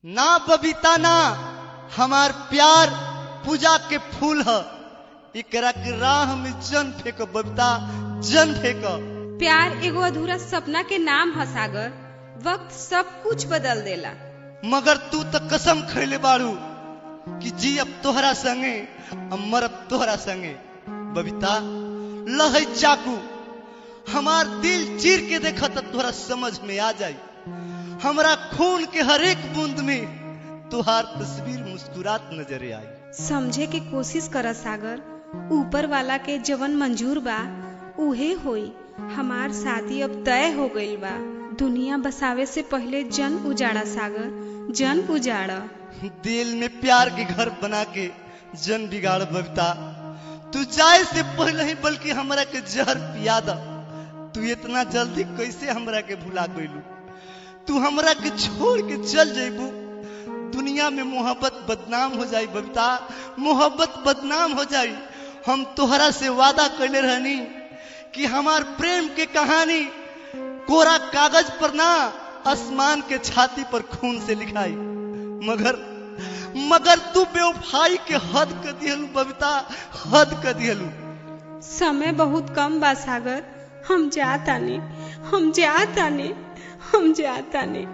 ना बबीता ना हमार प्यार पूजा के फूल ह एकरा के राह में जन फेंक बबीता जन फेंक प्यार एगो अधूरा सपना के नाम ह सागर वक्त सब कुछ बदल देला मगर तू तो कसम खैले बाड़ू कि जी अब तोहरा संगे अब मरब तोहरा संगे बबीता लहै चाकू हमार दिल चीर के देखा तो तोहरा समझ में आ जाई हमरा खून के हर एक बूंद में तुहार तस्वीर मुस्कुरात नजर आई समझे के कोशिश कर सागर ऊपर वाला के जवन मंजूर बा उहे होई हमार शादी अब तय हो गईल बा दुनिया बसावे से पहले जन उजाड़ा सागर जन उजाड़ा दिल में प्यार के घर बना के जन बिगाड़ बबीता तू जाए से पहले ही बल्कि हमरा के जहर पिया द तू इतना जल्दी कैसे हमरा के भुला गइलू तू हमरा के छोड़ के चल जेबू दुनिया में मोहब्बत बदनाम हो जाई बबीता मोहब्बत बदनाम हो जाई हम तोहरा से वादा कैले रहनी कि हमार प्रेम के कहानी कोरा कागज पर ना आसमान के छाती पर खून से लिखाई मगर मगर तू बेवफाई के हद कर दिहलू बबीता हद कर दिहलू समय बहुत कम बा सागर हम जातानी हम जातानी हम जातानी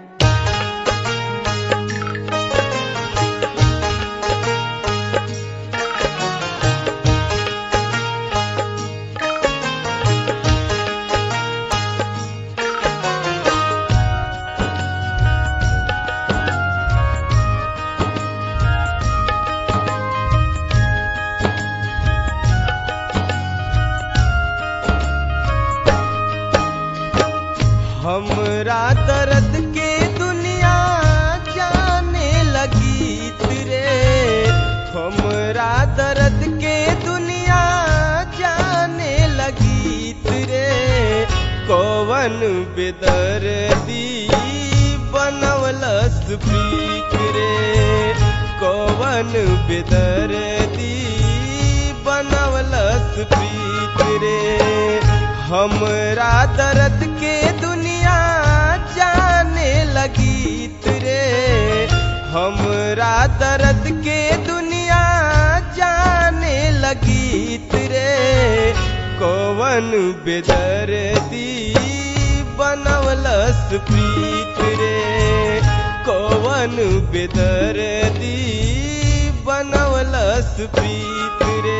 हमरा दर्द के दुनिया जाने लगी रे हमरा दर्द के दुनिया जाने लगी रे कौवन बेदर्दी बनवलस प्रीत रे कौवन बेदर्दी बनवलस प्रीत रे हमरा दर्द के दुनिया जाने लगी रे हमरा दर्द के दुनिया जाने लगी रे कौवन बेदर्दी बनवलस प्रीत रे कौवन बेदर्दी बनवलस प्रीत रे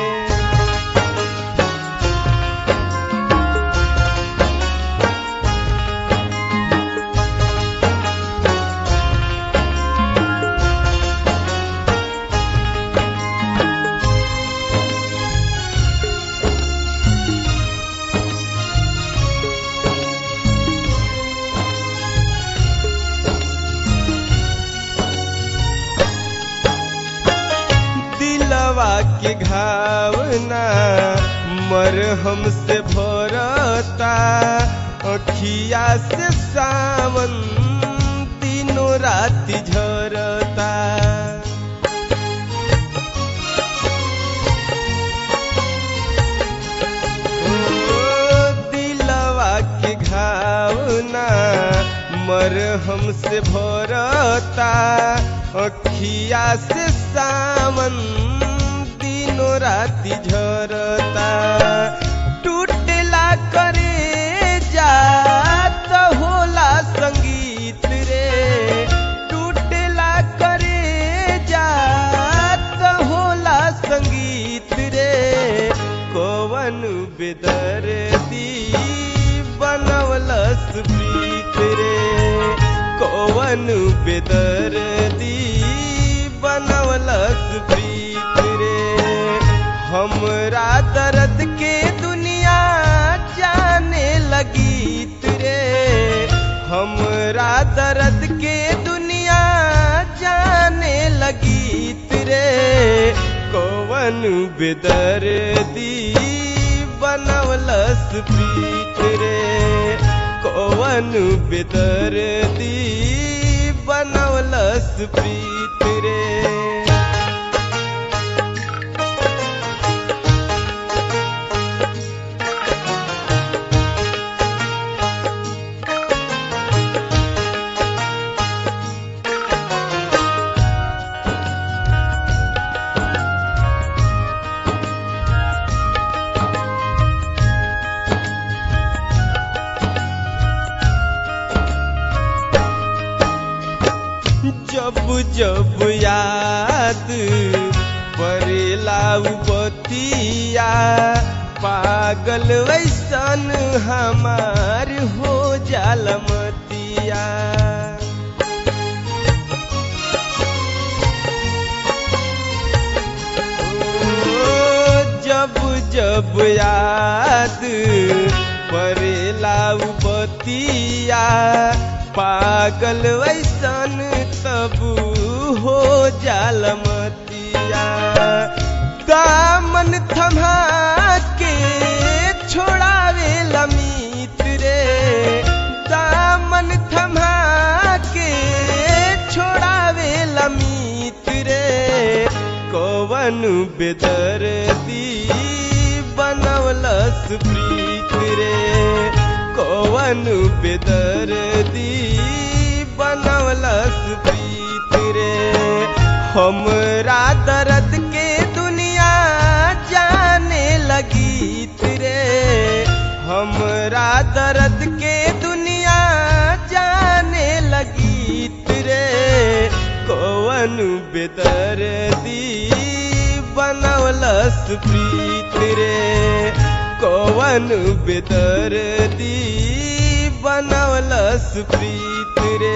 दिलवा के घावना मर हमसे भरता अखिया से सावन तीनों राति झरता ओ, दिलवा के घावना मर हमसे भरता अखिया से सावन दिनों राति झरता टूटला करे जात होला संगीत रे टूटला करे जात होला संगीत रे कौवन बेदर्दी बनवलस प्रीत रे कौवन बेदर्दी बनवलस प्रीत रे हमरा दर्द के दुनिया जाने लगी रे हमरा दर्द के दुनिया जाने लगी रे कौवन बेदर्दी बनवलस प्रीत रे कौवन बेदर्दी बनवलस प्रीत रे जब जब याद परेला उ बतिया पागल वैसन हमार हो जाल मतिया ओ, जब जब याद परेला उ बतिया पागल वैसन तब हो जाल मतिया दामन थमा के छोड़ावे लमित रे दामन थमा के छोड़ावे लमित रे कवन बेदर्दी बनवलस प्रीत रे कवन बेदर्दी बनवलस प्रीत रे हमरा दर्द के दुनिया जाने लगीत रे हमरा दर्द के दुनिया जाने लगीत रे कवन बेदर्दी बनवलस प्रीत रे कवन बेदर्दी बनवलस प्रीत रे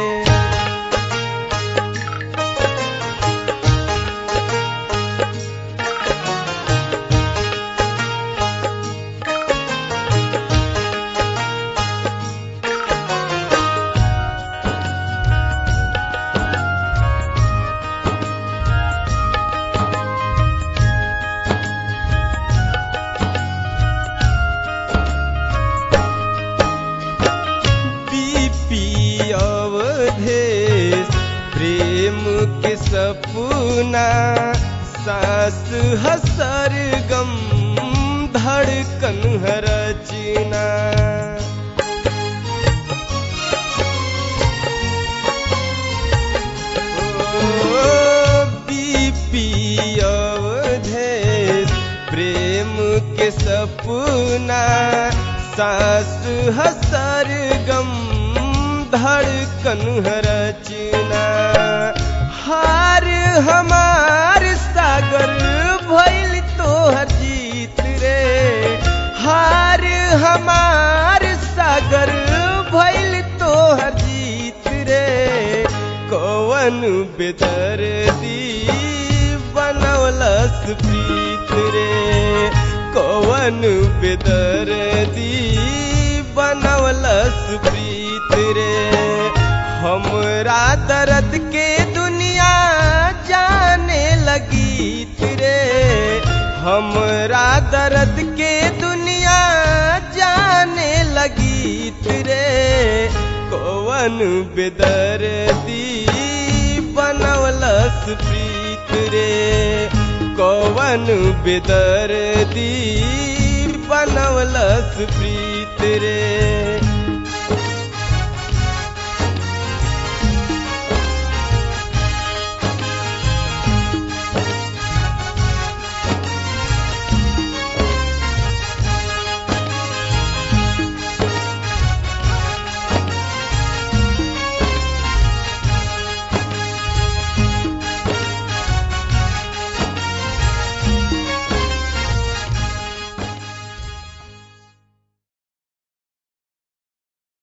बीपी अवधेश प्रेम के सपना सास हसर गम धड़कन हरचना बीपी अवधेश प्रेम के सपना सास हसर गम धड़कन रचना हार हमार सागर भइल तोहर जीत रे हार हमार सागर भइल तोहर जीत रे कवन बेदर्दी बनवलस प्रीत रे कवन बेदर्दी बनवलस प्रीत रे हमरा दर्द के दुनिया जाने लगीत रे हमरा दर्द के दुनिया जाने लगीत रे कवन बेदर्दी बनवलस प्रीत रे कवन बेदर्दी बनवलस प्रीत रे